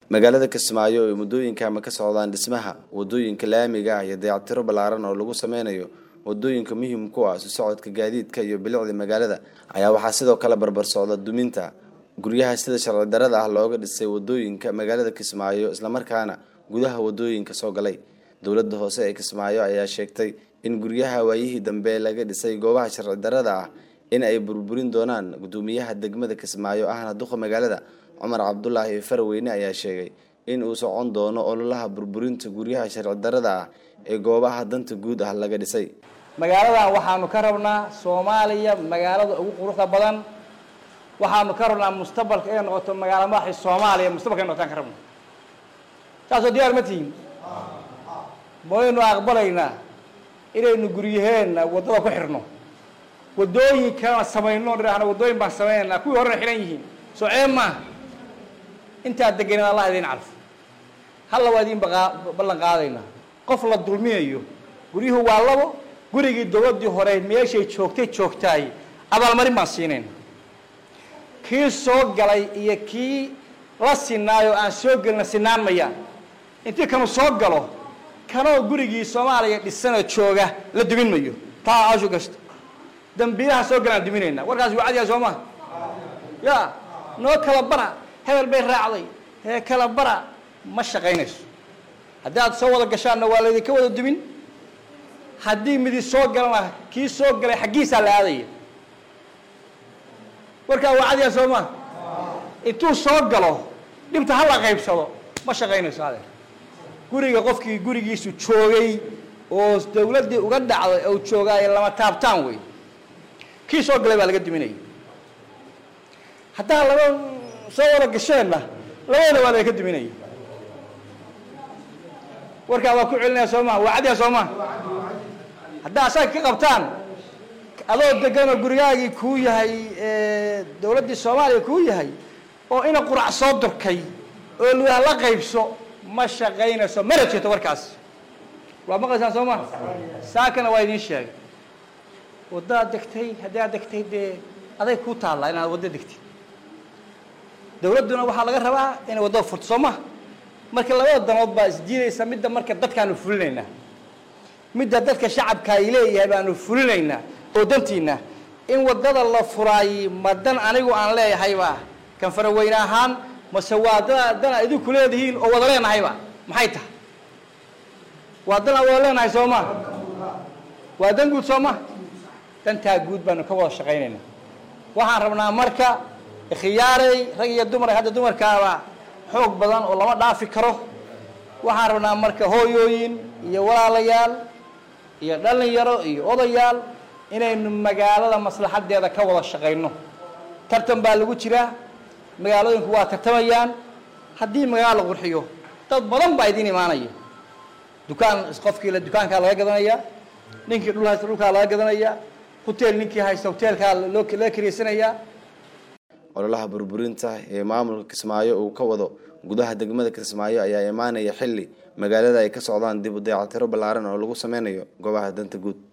magaalada kismaayo ay muddooyinkaama ka socdaan dhismaha wadooyinka laamiga ah iyo dayactiro ballaaran oo lagu sameynayo wadooyinka muhiim ku ah isu socodka gaadiidka iyo bilicda magaalada ayaa waxaa sidoo kale barbar socda duminta guryaha sida sharci darada ah looga dhisay wadooyinka magaalada kismaayo islamarkaana gudaha wadooyinka soo galay dowladda hoose ee kismaayo ayaa sheegtay in guryaha waayihii dambe laga dhisay goobaha sharci darada ah in ay burburin doonaan gudoomiyaha degmada kismaayo ahna duqa magaalada cumar cabdulaahi farweyne ayaa sheegay in uu socon doono ololaha burburinta guryaha sharci darada ah ee goobaha danta guud ah laga dhisay magaaladan waxaanu ka rabnaa soomaaliya magaalada ugu quruxda badan waxaanu ka rabnaa mustaqbalka inay noqoto magaalo madaxii soomaaliya mustaqbalka inay noqotaan ka rabna saasoo diyaar ma tihiin maynu aqbalaynaa inaynu guryaheenna waddada ku xirno waddooyinkana samayno dhahna waddooyin baan samaynaynaa kuwii horena xihan yihiin soo ceeb maaha intaad deganin allah idiin calfo halla waa idiin ballan qaadaynaa qof la dulminayo guryuhu waa labo gurigii dowladdii hore meeshay joogtay joogtaay abaalmarin baan siinayna kii soo galay iyo kii la sinaayo aan soo gelina sinaan mayaan intii kanu soo galo kanoo gurigii soomaaliya dhisanoo jooga la dumin mayo taa ashu gashto dambiilaha soo galaan duminaynaa warkaas waa cadiyaa soo maha ya noo kala bara hebel bay raacday hee kala bara ma shaqaynayso haddii aad soo wada gashaanna waa laydinka wada dumin haddii midi soo galana kii soo galay xaggiisaa la aadaya warkaa waa cadiyaa soo maha intuu soo galo dhibta hala qaybsado ma shaqaynayso adeer guriga qofkii gurigiisu joogay oo dawladdii uga dhacday ou joogaaye lama taabtaan wey kii soo galay baa laga duminaya haddaa laba soo wada gasheenna labadana waa laga duminaya warkaa waa ku celinaya soo maha waa cadiya soo maha haddaa asaga ka qabtaan adoo deganoo gurigaagii kuu yahay dawladdii soomaaliya kuu yahay oo ina qurac soo durkay oo lugaha la qaybso ma shaqaynayso mana jirto warkaas waa maqlaysaan soo maha saakana waa idiin sheegay waddaad degtay haddii aad degtay dee aday kuu taallaa inaad waddo degtid dawladduna waxaa laga rabaa inay waddada furto soo maha marka labada danood baa isdiidaysa midda marka dadkaanu fulinaynaa midda dadka shacabka ay leeyahay baanu fulinaynaa oo dantiina in waddada la furaay ma dan anigu aan leeyahayba kan faraweyne ahaan mase waa da dan a idinku leedihiin oo wada leenahayba maxay tahay waa dan aan wada leenahay soo ma waa dan guud soo ma dantaa guud baanu ka wada shaqaynaynaa waxaan rabnaa marka khiyaarey rag iyo dumar hadda dumarkaaba xoog badan oo lama dhaafi karo waxaan rabnaa marka hooyooyin iyo walaalayaal iyo dhalinyaro iyo odayaal inaynu magaalada maslaxadeeda ka wada shaqayno tartan baa lagu jiraa magaalooyinku waa tartamayaan haddii magaalo la qurxiyo dad badan baa idiin imaanaya dukaan qofkii la dukaankaa laga gadanaya ninkii dhul haysta dhulkaa laga gadanaya hotel ninkii haysta hoteelkaa loo laga karaysanayaa ololaha burburinta ee maamulka kismaayo uu ka wado gudaha degmada kismaayo ayaa imaanaya xilli magaalada ay ka socdaan dib u dayactiro ballaaran oo lagu sameynayo goobaha danta guud